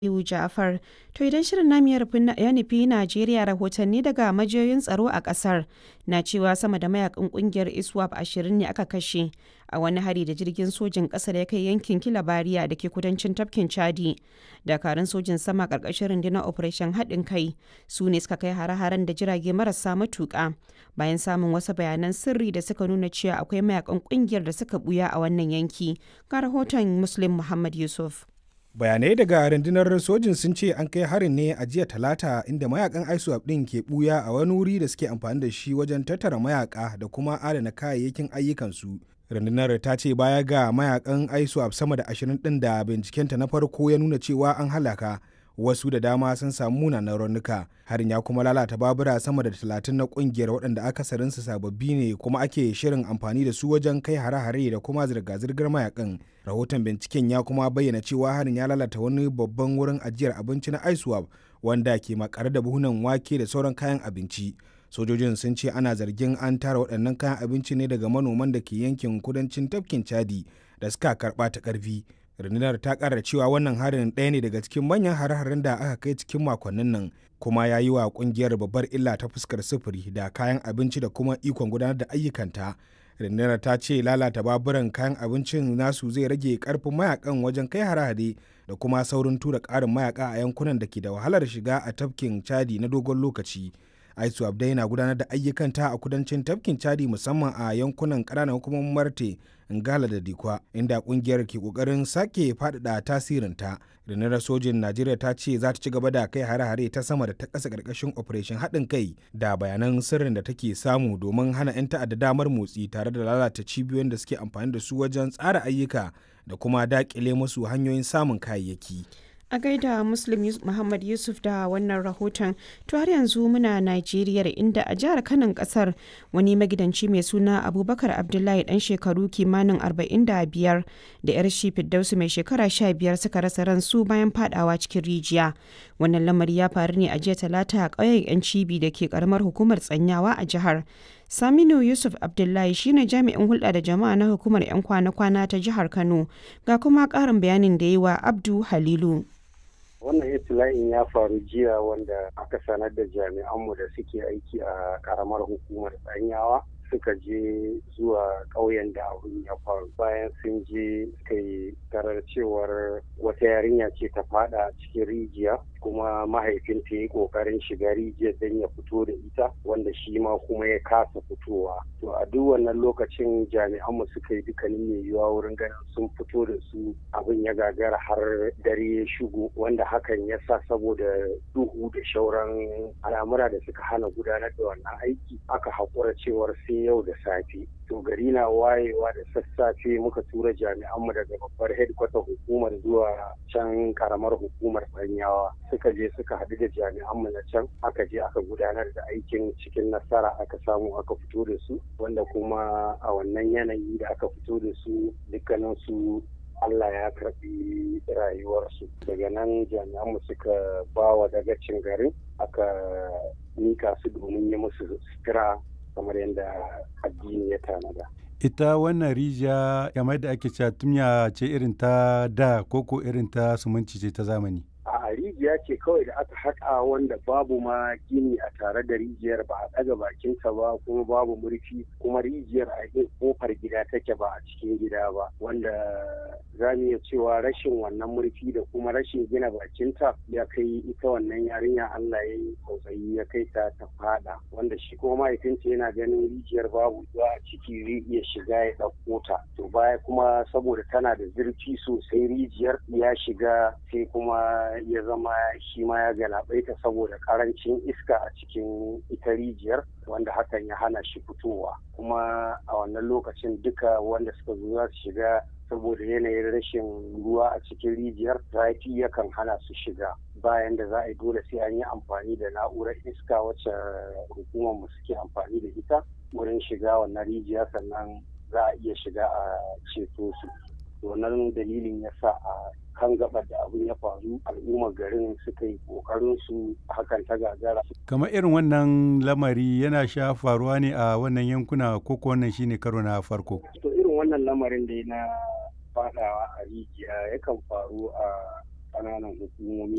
Aliyu Ja'far. To idan shirin namu ya nufi Najeriya rahotanni daga majiyoyin tsaro a kasar na cewa sama da mayakan kungiyar ISWAP ashirin ne aka kashe a wani hari da jirgin sojin kasar ya kai yankin Kilabariya da ke kudancin tafkin Chadi. Dakarun sojin sama karkashin rundunar Operation haɗin kai su ne suka kai hare-haren da jirage marasa matuƙa bayan samun wasu bayanan sirri da suka nuna cewa akwai mayakan kungiyar da suka buya a wannan yanki. Ga rahoton Muslim Muhammad Yusuf. bayanai daga rundunar sojin sun ce an kai harin ne a jiya talata inda mayakan iswap din ke buya a wani wuri da suke amfani da shi wajen tattara mayaka da kuma adana kayayyakin ayyukansu rundunar ta ce baya ga mayakan iswap sama da ashirin din da bincikenta na farko ya nuna cewa an halaka wasu da dama sun samu munanan raunuka harin ya kuma lalata babura sama da talatin na kungiyar waɗanda akasarinsu sababbi ne kuma ake shirin amfani da su wajen kai hare-hare da kuma zirga-zirgar mayakan rahoton binciken ya kuma bayyana cewa harin ya lalata wani babban wurin ajiyar abinci na iswap wanda ke makare da buhunan wake da sauran kayan abinci sojojin sun ce ana zargin an tara waɗannan kayan abinci ne daga manoman da ke yankin kudancin tafkin chadi da suka karɓa ta ƙarfi rundunar ta kara cewa wannan harin ɗaya ne daga cikin manyan hare-haren da aka kai cikin makonnin nan kuma ya yi wa kungiyar babbar illa ta fuskar sufuri da kayan abinci da kuma ikon gudanar da ayyukanta rundunar ta ce lalata baburan kayan abincin nasu zai rage karfin mayakan wajen kai hare-hare da kuma saurin tura ƙarin mayaka a yankunan da ke da wahalar shiga a tafkin chadi na dogon lokaci aisu abdai na gudanar da ayyukanta a kudancin tafkin chadi musamman a yankunan ƙananan hukumomin marte ngala da dikwa inda kungiyar ke kokarin sake faɗaɗa tasirinta rundunar sojin najeriya ta ce za ta ci gaba da kai hare-hare ta sama da ta ƙasa ƙarƙashin operation haɗin kai da bayanan sirrin da take samu domin hana 'yan ta'adda damar motsi tare da lalata cibiyoyin da suke amfani da su wajen tsara ayyuka da kuma daƙile musu hanyoyin samun kayayyaki a gaida muslim muhammad yusuf da wannan rahoton to har yanzu muna najeriya inda a jihar kanan kasar wani magidanci mai suna abubakar abdullahi dan shekaru kimanin 45 da yar shi firdausu mai shekara 15 suka rasa ransu bayan fadawa cikin rijiya wannan lamari ya faru ne a jiya talata a ƙauyen yan cibi da ke karamar hukumar tsanyawa a jihar saminu yusuf abdullahi shine jami'in hulɗa da jama'a na hukumar 'yan kwana-kwana ta jihar kano ga kuma ƙarin bayanin da yi wa abdu halilu wannan itila'in ya faru jiya wanda aka sanar da jami'anmu da suke aiki a karamar hukumar tsanyawa suka je zuwa ƙauyen da abin ya faru bayan sun je suka yi tarar cewar wata yarinya ce ta fada cikin rijiya kuma mahaifinta ya yi ƙoƙarin shiga rijiyar don ya fito da ita wanda shi ma kuma ya kasa fitowa to a duk wannan lokacin jami'anmu suka yi dukkanin mai yiwuwa wurin ganin sun fito da su abin ya gagara har dare ya shigo wanda hakan ya sa saboda duhu da shauran al'amura da suka hana gudanar da wannan aiki aka haƙura cewar sai yau da safe to gari na wayewa da sassafe muka tura jami'anmu daga babbar headquarter hukumar zuwa can karamar hukumar banyawa suka je suka haɗu da jami'anmu na can aka je aka gudanar da aikin cikin nasara aka samu aka fito da su wanda kuma a wannan yanayi da aka fito da su dukkanin su Allah ya karɓi rayuwarsu daga nan jami'anmu suka ba wa dagacin garin aka mika su domin yi musu sutura kamar yadda addini ya tanada. ita wannan rijiya kamar da ake cewa tumya ce irin ta da koko irin ta sumunci ce ta zamani a rijiya ce kawai da aka haƙa wanda babu ma gini a tare da rijiyar ba a ɗaga bakinta ba kuma babu murfi kuma rijiyar a yin kofar gida take ba a cikin gida ba wanda za mu iya cewa rashin wannan murfi da kuma rashin gina bakinta ya kai ita wannan yarinya Allah ya yi tsautsayi ya kai ta ta fada wanda shi kuma mahaifinta yana ganin rijiyar babu ruwa a ciki zai iya shiga ya ɗauko ta to baya kuma saboda tana da zurfi sosai rijiyar ya shiga sai kuma ya zama shi ma ya galabaita saboda karancin iska a cikin ita rijiyar wanda hakan ya hana shi fitowa kuma a wannan lokacin duka wanda suka zo za su shiga saboda yanayin rashin ruwa a cikin rijiyar zafi yakan hana su shiga bayan da za a yi dole sai an yi amfani da na'urar iska wacce hukumar mu suke amfani da ita wurin shiga wannan rijiya sannan za a iya shiga a ceto su wannan dalilin ya sa a kan gabar da abin ya faru al'ummar garin suka yi kokarin su hakan ta gagara. kamar irin wannan lamari yana sha faruwa ne a wannan yankuna ko wannan shine karo na farko to irin wannan lamarin da na fadawa a rijiya yakan faru a ƙananan hukumomi